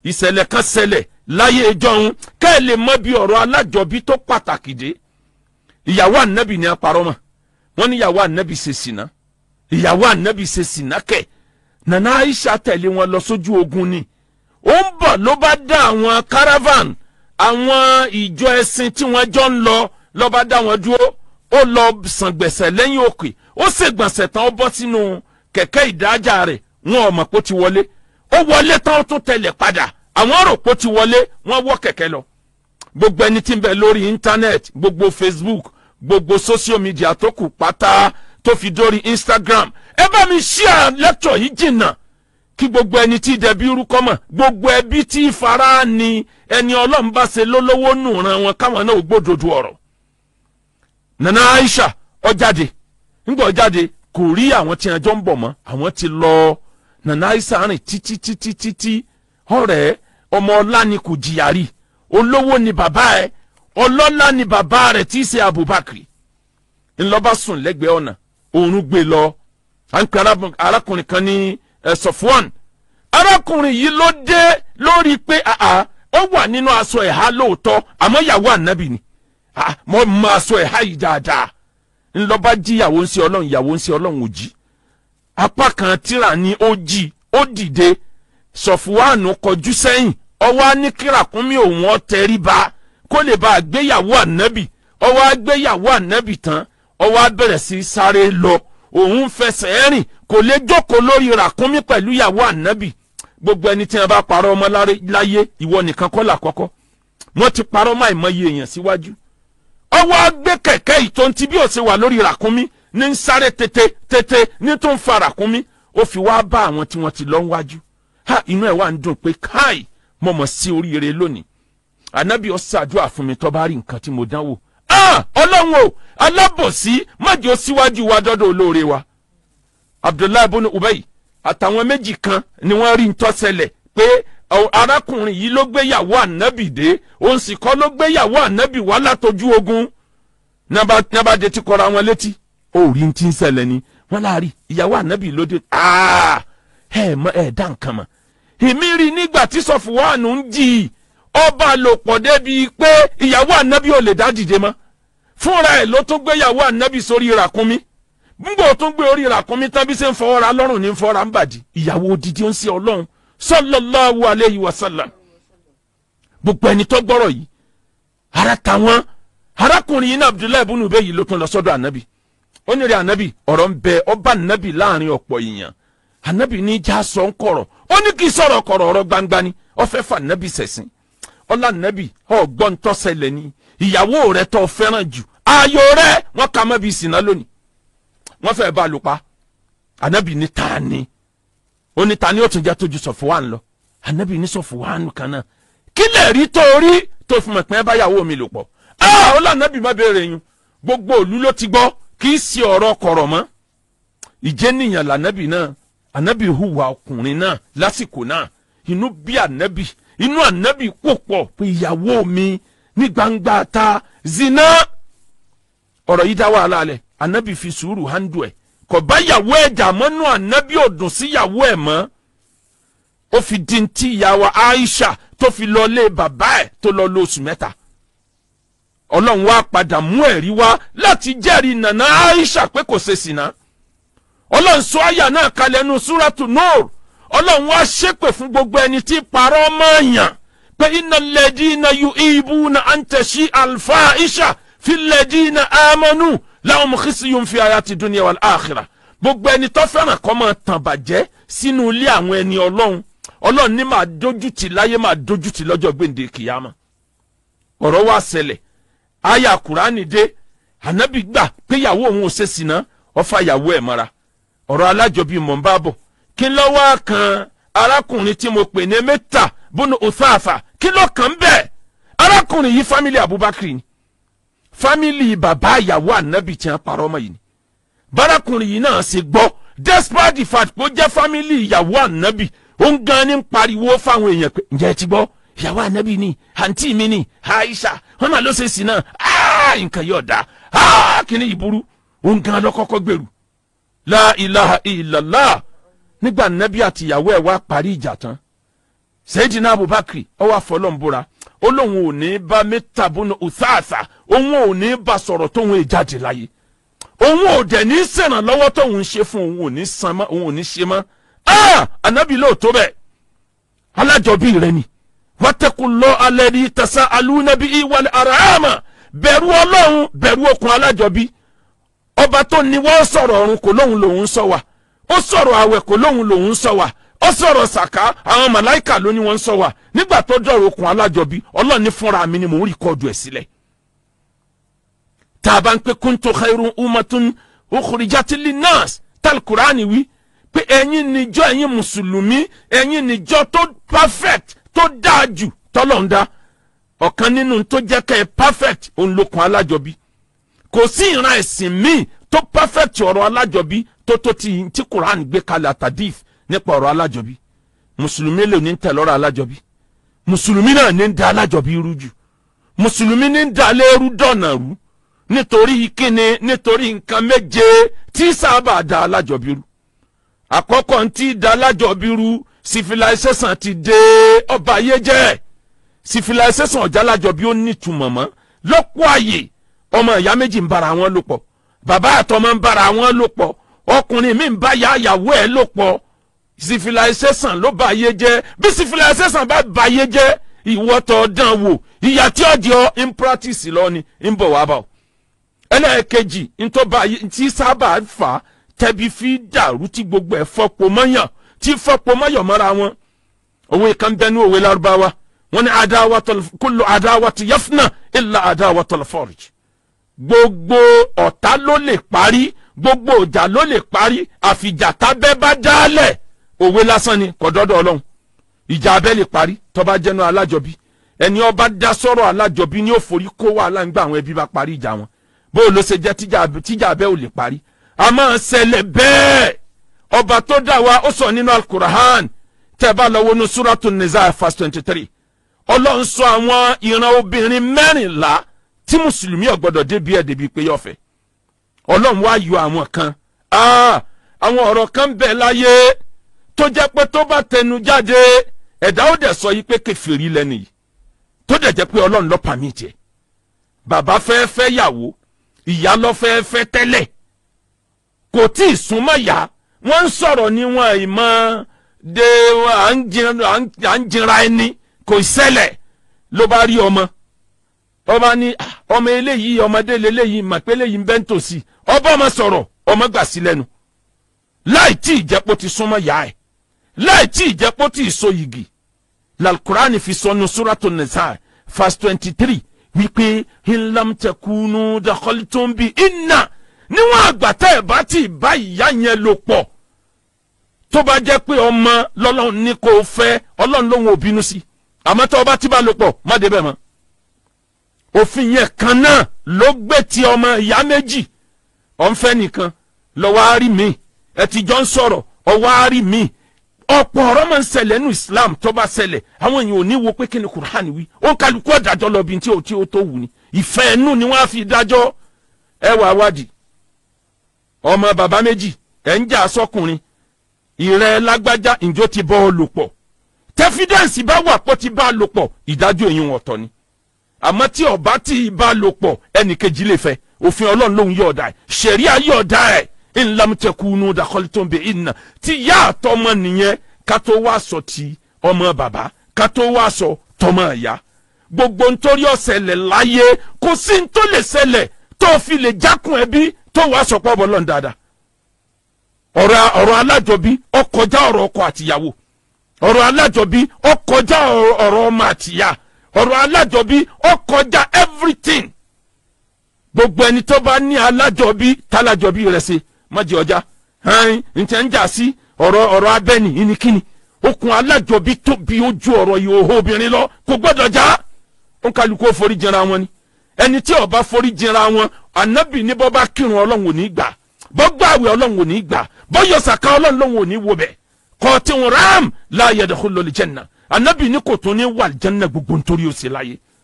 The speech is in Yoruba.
ìṣẹ̀lẹ̀ kan ṣẹlẹ̀ láyé ìjọhun kẹ́ ẹ lè mọ bí ọ̀rọ̀ alájọbí tó pàtàkì dé ìyàwó ànábì ni apàrọ̀ mọ́ wọ́n ní ìyàwó ànábì ṣe sìnà ìyàwó ànábì ṣe sìnà kẹ̀ nana Aisha tẹ̀lé wọn lọ sójú ogun ni ó ń bọ̀ ló bá dá àwọn caravan àwọn ìjọ ẹ̀sìn tí wọ́n jọ ń lọ ló bá dá wọn dúró ó lọ sàn gbẹ̀sẹ̀ lẹ́yìn òkè ó ṣègbọ̀nsẹ̀ tán ó bọ́ sínú kẹ̀kẹ́ ìdájà rẹ̀ wọn ò mọ̀ pé ó ti wọlé ó wọlé tán ó tún tẹ̀lé padà àwọn rò pé ó ti wọlé wọ́n wọ́ kẹ̀kẹ́ lọ gbogbo ẹni tí ń bẹ lórí íńtánẹ́ẹ̀tì gbogbo Facebook gbogbo social media tó kù pátá tó fi dórí Instagram ẹ bá mi share lecture yìí jìnnà kí gbogbo ẹni tí dẹbi irúkọ mọ̀ gbogbo ẹbí tí fara ni ẹni Ọlọ́run bá ṣe lólówó nù ran wọn káwọn náà gbódòdó ọ̀rọ̀ Nana Aisha ó jáde ńgbà ó jáde kò rí àwọn tí ẹjọ́ ń bọ̀ mọ́ àwọn ti lọ Nana Aisha rìn títí títí títí ọ̀rẹ́ ọmọ ọlá ni kò jìyà rí olówó ni bàbá ẹ ọlọ́lá ni bàbá rẹ̀ tí í ṣe Abubakar ńlọba sùn lẹ́gbẹ̀ẹ́ ọ̀nà òórùn gbé lọ à ń pe arákùnrin kan ní Sọfwan arákùnrin yìí ló dé lórí pé àà ó wà nínú aṣọ ẹ̀há lóòótọ́ àmọ́ ìyàwó ànábì ni mo mọ aṣọ ẹ̀há yìí dáadáa ńlọba jí ìyàwó ń ṣe ọlọ́run ìyàwó ń ṣe ọlọ́run ò jí apá kan tíra ní ó jí ó dìde Sọfwan kọjú sẹ́yìn ọwọ́ á ní kírakúnmí òun ọ tẹríba kó lè bá àgbéyàwó ànábì ọwọ́ àgbéyàwó ànábì tán ọwọ́ á bẹ̀rẹ̀ sí sáré lọ òun fẹsẹ̀ rìn kò lè jókòó lórí ràkúnmí pẹ̀lú ìyàwó ànábì gbogbo ẹni tí wọn bá parọ́ ọmọ láyé ìwọ nìkan kọ́ là kọ́kọ́ wọ́n ti parọ́ máa ìmọye èèyàn síwájú ọwọ́ á gbé kẹ̀kẹ́ ìtòǹtì bí ó ṣe wà lórí ràkúnmí ní ń sáré tètè tètè ní tó ń fa ràkúnmí ó fi wá bá àwọn tí wọ́n ti lọ wájú ha inú ẹ̀ wá ń dùn pé káì mo mọ̀ sí oríire lónìí ànábì ó ṣàdúrà fún mi tó bá rí nǹkan tí mo dánwò ọlọ́run o alábòsí májò síwájú wa dọ́dọ̀ olóore wa abdullahi ibn ubay àtàwọn méjì kan ni wọ́n rí ntọ́sẹ̀lẹ̀ pé arákùnrin yìí ló gbéyàwó ànábì dé òun sì kọ́ ló gbéyàwó ànábì wá látọjú ogun nábàdé ti kọ́ra wọn létí ó rí ti ń ṣẹlẹ̀ ni wọ́n láàrí ìyàwó ànábì lóde ẹ mọ ẹ dá nǹkan mọ̀ èmi rí nígbà tí sọfùwánù ń jì í ọba lò pọ̀ débi pé ìyàwó ànábì ò lè dá dìde mọ́ fúnra ẹ̀ ló tún gbéyàwó ànábì sórí ràkúnmí ngbò tún gbé orí ràkúnmí tán bí ṣe ń fọwọ́ra lọ́rùn ní fọwọ́ra ń bàdí ìyàwó odidi ó ń ṣe ọlọ́run sallallahu alayhi wa sallam gbogbo ẹni tó gbọ́rọ̀ yìí ara tàwọn arákùnrin yìí ní abdullahi ibùnú bẹ́ẹ̀ yìí ló tún lọ sọ́dọ̀ ànábì ó ní rí ànábì ọ̀rọ̀ ń bẹ ọba ànábì láàrin ọ̀pọ̀ èèyàn ànábì ní já sọ ń kọ̀rọ̀ ó ní kí sọ̀rọ̀ kọ̀rọ̀ ọ̀rọ̀ gbangba ni ó fẹ́ fà ànábì sẹ̀sìn ọlá ànábì ọ̀gbọ́n tọ́sẹ̀lẹ̀ ni ìyàwó rẹ tó fẹ́ràn jù ayò rẹ wọ́n kà mọ́ bí ìsìná lónìí wọ́n fẹ́ bá a lò pa ànábì ní ta ni ó ní ta ni ó tún jẹ́ tójú Sọ̀fùwánù lọ ànábì ní Sọ̀fùwánù kan náà kí lè rí tó rí tó fi mọ̀ pé báyàwó mi lò pọ̀ ó lọ ànábì má béèrè yín gbogbo òlu ló ti gbọ́ kì í ṣe ọ̀rọ̀ kọ̀rọ̀ mọ́ ìjẹ́nìyàn lànábì náà ànábì hùwà ọkùnrin náà lásìkò náà inú bí ànábì inú ànábì kò pọ̀ pé ìyàwó mi ní gbangba ta zina ọ̀rọ̀ yìí dá wàhálà alẹ̀ ànábì fi sùúrù handu ẹ̀ kò bá yàwó ẹ̀ jà mọ́nú ànábì ò dùn sí yàwó ẹ̀ mọ́ ó fi di ti ìyàwó Aisha tó fi lọ lé bàbá ẹ̀ tó lọ lóṣù mẹ́ta ọlọ́run wá padà mú ẹ̀rí wá láti jẹ́rìí nànà Aisha pé kò ṣe sìnà ọlọ́run sọ àyà náà kalẹ̀ nu súrátù Nur ọlọ́run wá ṣépè fún gbogbo ẹni tí parọ́ mọ́ọ̀yàn pé iná lẹ́dínà yu ibu na àǹtẹ̀sí alfa isha fi lẹ́dínà amanu láwọn mọ̀kísí yóò fi àyà ti dunya wal akhirah gbogbo ẹni tó fẹ́ràn kọ́ máa tàn bàjẹ́ sínú ilé àwọn ẹni ọlọ́run ọlọ́run ní máa dójútì láyé máa dójútì lọ́jọ́ gbèǹde kìyàmá ọ̀rọ̀ wá ṣẹlẹ̀ àyà kùránì dé ànábì gbà pé ìyàwó òun ò ṣe sìnà ó fa ìyàwó ẹ̀ mọ́ra ọ̀rọ̀ alájọbí mọ̀ ń bá bọ̀ kí ló wá kan arákùnrin tí mo pè ní mẹ́ta bùnú òsáàfà kí ló kàn bẹ́ẹ̀ arákùnrin yìí fámìlì Abubakar ni fámìlì bàbá ìyàwó ànábì tí wọ́n parọ́ ọmọ yìí ni bárakùnrin yìí náà ṣe gbọ́ despite the fact pé ó jẹ́ fámìlì ìyàwó ànábì ó ń gan ní pariwo fáwọn èèyàn pé ǹjẹ́ ẹ ti gbọ́ ìyàwó ànábì ni àǹtí mi ni Aisha wọn máa ló ṣe sí náà nǹkan yóò dá kíní ìburú ó ń gan lọ́kọ́kọ́ gbèrú la ilaha illallah nígbà nábì àti ìyàwó ẹ̀ wá parí ìjà tán Sayyidina Abubakar ọwọ́ àfọlọ́nbúra ó lóun ò ní bá mẹ́tàbùnú ọ̀sáàsà òun ò ní bá sọ̀rọ̀ tóun èjáde láyé òun ò dẹ̀ ní sẹ̀rànlọ́wọ́ tóun ṣe fún òun ò ní san mọ́ òun ò ní ṣe mọ́ ah anabi lóòótọ́ bẹ́ẹ̀ alájọbí rẹ ni wàtẹ́kùlọ́ alẹ́ ní tẹ̀sán alúnàbí ìwàlẹ̀ àràmà bẹ̀rù ọlọ́run bẹ̀rù okùn alájọbí ọba tó ní wọ́n sọ̀rọ̀ ọ̀run kò lóhun lòun sọ wà ó sọ̀rọ̀ àwẹ̀ kò lóhun lòun sọ wà ó sọ̀rọ̀ sàká àwọn màláìkà ló ní wọ́n sọ wà nígbà tó dọ̀rọ̀ okùn alájọbí ọlọ́run ní fúnra mi ni mò ń rìkọ́dù ẹ̀ sílẹ̀ tá a bá ń pè kuntu khairun umatun ukhrijati linnas tal Qur'ani wí pé ẹ̀yin níjọ ẹ̀yin mùsùlùmí ẹ̀yin níjọ tó perfect tó dáa jù tọ́lọ̀ ń dá ọ̀kan nínú tó jẹ́ kẹ́ ẹ perfect òun lókun alájọbí kò sí ìran ẹ̀sìn míì tó perfect ọ̀rọ̀ alájọbí tó tó ti tí Quran gbé kalẹ̀ àtàdíf nípa ọ̀rọ̀ alájọbí mùsùlùmí lè ní tẹ̀ lọ́rọ̀ alájọbí mùsùlùmí náà ní ń da alájọbí rú jù mùsùlùmí ní ń da lẹ́rú dọ̀nà rú nítorí kíni nítorí nǹkan méje tí sábà da alájọbí rú àkọ́kọ́ ń tí da alájọbí rú civilization ti dé ọba ayé jẹ́ civilization ọ̀já alájọbí ó nítumọ̀ mọ́ lọ́pọ̀ àyè ọmọ ìyá méjì ń bára wọn lò pọ̀ bàbá àtọmọ ń bára wọn lò pọ̀ ọkùnrin mi ń bá ya àyàwó ẹ̀ lò pọ̀ civilization ló bá ayé jẹ́ bí civilization bá bá ayé jẹ́ ìwọ́tọ̀ dán wò ìyà tí ó di ọ in practice lọ ni ń bọ̀ wá bá ọ ẹlẹ́ẹ̀kejì ntọ́ba tí sábà fà á tẹ́bi fi dàrú tí gbogbo ẹ̀ fọ́pọ̀ mọ́yàn tí fọ́pọ̀ mọ́yàn mọ́ra wọn òwe kan bẹnu òwe lárúbáwá wọn ni adáwàtò kullu adáwàtò yafna illa adáwàtò forj gbogbo ọ̀tá ló lè parí gbogbo ọjà ló lè parí àfìjà tábẹ́ bá dálẹ̀ òwe lásán ni kò dọ́dọ̀ ọlọ́run ìjà abẹ́ lè parí tọ́ba jẹ́nu alájọbí ẹni ọba dá sọ́rọ̀ alájọbí ni ó forí kó wàhálà ń gbà àwọn ẹbí bá parí ìjà wọn bó ló ṣe jẹ́ tíjà abẹ́ ò lè parí a máa ṣẹlẹ̀ bẹ́ẹ̀ ọba tó dá wa ó sọ nínú alukurahan tẹ́ bá lọ wọnú suratu nisa verse twenty three ọlọ́run sọ àwọn ìran obìnrin mẹ́rìnlá tí mùsùlùmí ò gbọ́dọ̀ débi ẹ̀ débi pé yọ̀fẹ́ ọlọ́run wá yọ àwọn kan àwọn ọ̀rọ̀ kan bẹ̀ láyé tó jẹ́ pé tó bá tẹnu jáde ẹ̀dá ó dẹ̀ sọ yìí pé kẹfìrí lẹ́nu yìí tó dẹ̀ jẹ́ pé ọlọ́run ló pàmìtì ẹ̀ bàbá fẹ́ fẹ́ yàwó ìyá lọ fẹ́ fẹ́ tẹ́lẹ̀ kò tí ì súnmọ́ yá wọ́n ń sọ̀rọ̀ ní wọn ìmọ̀ de à ń jinra ẹni kò ṣẹlẹ̀ ló bá rí ọmọ ọba ní ọmọ eléyìí ọmọdé lélẹ́yìí màpé eléyìí ń bẹ́ ń tòsí ọba ọmọ sọ̀rọ̀ ọmọ gbà sí lẹ́nu láì tí ìjẹ́pọ̀ ti súnmọ́ yá ẹ̀ láì tí ìjẹ́pọ̀ ti so yìgì lalkurani fi sọnu suratu nisa verse twenty three wípé ńlámtẹkùnú dàkọ́lítọ́n bíi iná níwọ̀n àgbàtà ẹ̀ bá ti bá ìyá yẹn lò pọ̀ tó bá jẹ́ pé ọmọ lọ́lọ́run ní kó o fẹ́ ọlọ́run lòun ò bínú sí àmọ́ tó o bá ti bá lò pọ̀ má débẹ̀ mọ́ òfin yẹn kan náà ló gbé ti ọmọ ìyá méjì ọ̀nfẹ́ nìkan lọ́wọ́ á rí mi ẹ ti jọ ń sọ̀rọ̀ ọwọ́ á rí mi ọ̀pọ̀ ọ̀rọ̀ máa ń ṣẹlẹ̀ nínú Islam tó bá ṣẹlẹ̀ àwọn èèyàn ò ní wo pé kí ni Qur'an wí ó kálukú ọ̀dàjọ́ lọ bí tí ó tí ó tó wù ní ìfẹ́ ẹnu ni wọ́n á fi dájọ́ ẹ wà wádìí ọmọ bàbá méjì ẹ̀ ń jà sọ́kùnrin ìrẹ́ lágbájá ìjọ ti bọ́ ọ lò pọ̀ tẹ́fídẹ́ǹsì bá wà pọ̀ ti bá a lò pọ̀ ìdájọ́ èyí wọn ọ̀tọ̀ ni àmọ́ tí ọba tí bá a lò pọ̀ ẹnìkejì lè fẹ́ òfin ọlọ́run lòun yọ̀ ọ̀dà ẹ̀ ṣẹ̀ríà yọ̀ ọ̀dà ẹ̀ ńlámùtẹ̀kùnú dàkọ́lítọ́nbẹ̀ ìnà tí yá àtọmọ nìyẹn ká tó wá sọ ti ọmọ bàbá ká tó wá sọ tọmọ ìyá gbogbo nítorí ọ̀sẹ̀lẹ̀ láyé kò sí ní tó lè ṣẹlẹ̀ tó fi lè jákun ẹbí tó wá sọ pọ̀ bọ́ lọ́n dáadáa ọ̀rọ̀ ọ̀rọ̀ alájọbí ó kọjá ọ̀rọ̀ ọkọ àtìyàwó ọ̀rọ̀ alájọbí ó kọjá ọ̀rọ̀ ọmọ àtìyá ọ̀rọ̀ alájọbí ó kọjá everything gbogbo ẹni tó bá ní alájọbí tálájọbí rẹ̀ ṣe mọ́jì ọjà hàn ǹtẹ̀ ń jà sí ọ̀rọ̀ ọ̀rọ̀ abẹ́ni ìníkíni okùn alájọbí tóbi ojú ọ̀rọ̀ ìhòòhò obìnrin lọ kò gbọ́dọ̀ já ó ń kálukú forí jẹra wọn ni ẹni tí ó bá forí jẹra wọn ànábì ní bọ́ bá kírun ọlọ́run ò ní gbà bọ́ gbààwẹ̀ ọlọ́run ò ní gbà bọ́ yọ sàká ọlọ́run lòun ò ní wo bẹ̀ kọ́ọ̀tì ram la yadkhulul janna ànábì ní kò tún ní wà janna gbogbo nítorí ó ṣe láyé